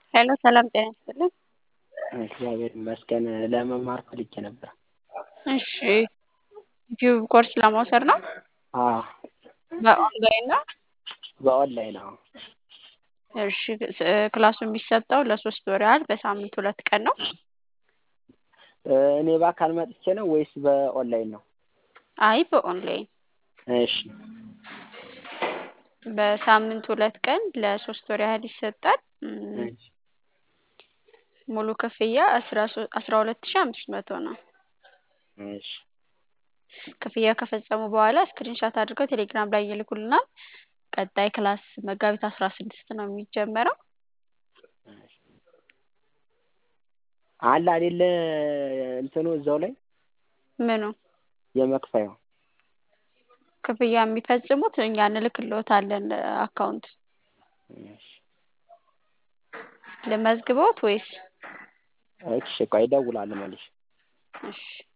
ሄሎ ሰላም ጤና ይስጥልኝ። እግዚአብሔር ይመስገን ለመማር ፈልጌ ነበር። እሺ ዩቲዩብ ኮርስ ለመውሰድ ነው? አዎ በኦንላይን ነው? በኦንላይን አዎ። እሺ ክላሱ የሚሰጠው ለሶስት ወር ያህል በሳምንት ሁለት ቀን ነው። እኔ በአካል መጥቼ ነው ወይስ በኦንላይን ነው? አይ በኦንላይን እሺ በሳምንት ሁለት ቀን ለሶስት ወር ያህል ይሰጣል። እሺ ሙሉ ክፍያ አስራ ሁለት ሺህ አምስት መቶ ነው። እሺ ክፍያ ከፈጸሙ በኋላ ስክሪንሻት አድርገው ቴሌግራም ላይ ይልኩልናል። ቀጣይ ክላስ መጋቢት አስራ ስድስት ነው የሚጀመረው። አለ አይደለ እንትኑ እዛው ላይ ምኑ የመክፈያው ክፍያ የሚፈጽሙት እኛ እንልክልዎታለን አካውንት እሺ ልመዝግቦት ወይስ? እሺ ቆይ እደውላለሁ መልሼ። እሺ